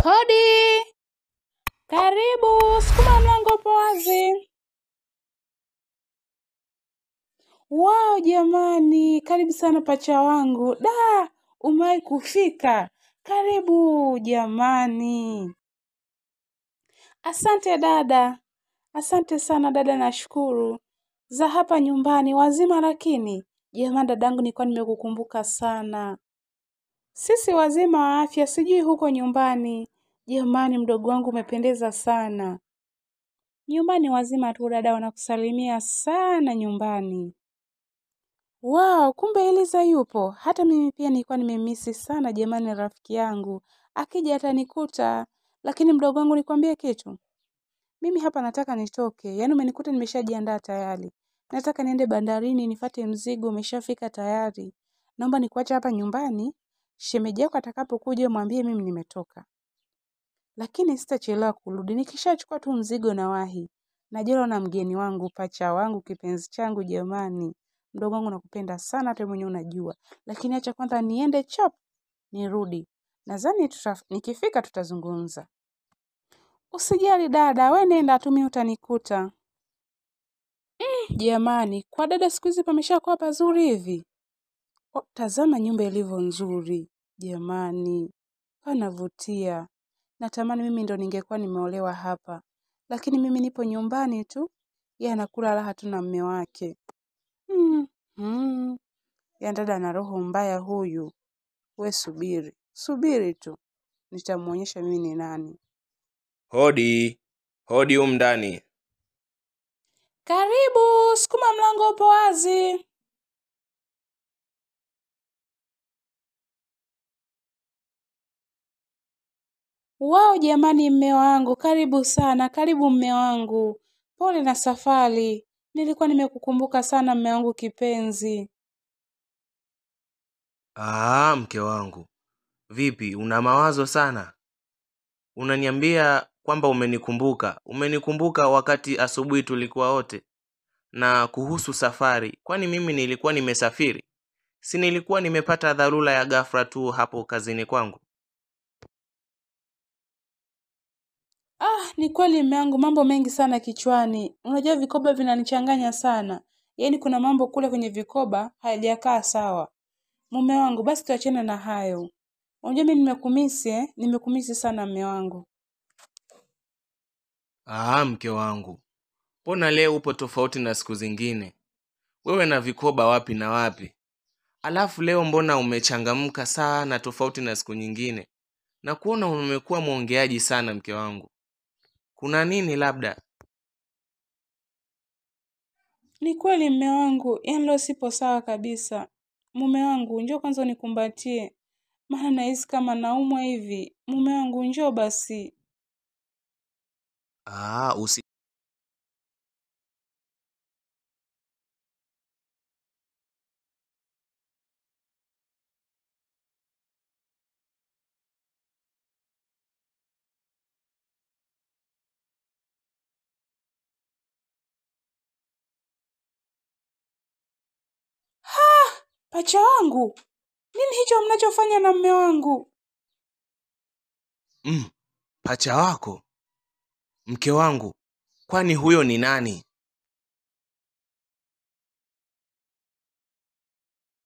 Hodi! Karibu, sukuma mlango upo wazi. Wao jamani, karibu sana pacha wangu. Da, umewahi kufika. Karibu jamani. Asante dada. Asante sana dada, nashukuru. Za hapa nyumbani wazima lakini. Jamani dadangu, nilikuwa nimekukumbuka sana. Sisi wazima wa afya, sijui huko nyumbani. Jamani, mdogo wangu umependeza sana. Nyumbani wazima tu dada, wanakusalimia sana nyumbani. Wow, kumbe Eliza yupo. Hata mimi pia nilikuwa nimemisi sana jamani, rafiki yangu. Akija atanikuta, lakini mdogo wangu nikwambie kitu. Mimi hapa nataka nitoke, yaani umenikuta nimeshajiandaa tayari. Nataka niende bandarini nifate mzigo, umeshafika tayari. Naomba nikuache hapa nyumbani, shemeji yako atakapokuja mwambie mimi nimetoka. Lakini sitachelewa kurudi, nikishachukua tu mzigo na wahi. Najua na mgeni wangu, pacha wangu, kipenzi changu jamani. Mdogo wangu nakupenda sana, hata mwenyewe unajua. Lakini acha kwanza niende chap, nirudi. Nadhani tuta, nikifika tutazungumza. Usijali dada, we nenda tu mimi utanikuta. Mm, jamani, kwa dada siku hizi pameshakuwa pazuri hivi. Oh, tazama nyumba ilivyo nzuri. Jamani, panavutia. Natamani mimi ndo ningekuwa nimeolewa hapa. Lakini mimi nipo nyumbani tu. Yeye anakula raha tu na mme wake. Mm, mm. Ya dada ana roho mbaya huyu. We subiri. Subiri tu. Nitamuonyesha mimi ni nani. Hodi, hodi humu ndani. Karibu, sukuma mlango upo wazi. Wao jamani, mme wangu, karibu sana, karibu mme wangu. Pole na safari. Nilikuwa nimekukumbuka sana mme wangu kipenzi. Aa, mke wangu, vipi, una mawazo sana? Unaniambia kwamba umenikumbuka. Umenikumbuka wakati asubuhi tulikuwa wote. Na kuhusu safari, kwani mimi nilikuwa nimesafiri? Si nilikuwa nimepata dharura ya ghafla tu hapo kazini kwangu. Ah, ni kweli mme wangu, mambo mengi sana kichwani. Unajua vikoba vinanichanganya sana. Yaani kuna mambo kule kwenye vikoba hayajakaa sawa. Mume wangu, basi tuachane na hayo. Unajua mimi nimekumisi eh? Nimekumisi sana mme wangu. Aa, mke wangu, mbona leo upo tofauti na siku zingine? Wewe na vikoba wapi na wapi? Alafu leo mbona umechangamka sana tofauti na siku nyingine? Na kuona umekuwa mwongeaji sana mke wangu. Kuna nini labda? Ni kweli mme wangu, yaani leo sipo sawa kabisa. Mume wangu, njoo kwanza unikumbatie. Maana nahisi kama naumwa hivi. Mume wangu, njoo basi. Aa, usi Pacha wangu, nini hicho mnachofanya na mme wangu? mm, pacha wako mke wangu, kwani huyo ni nani?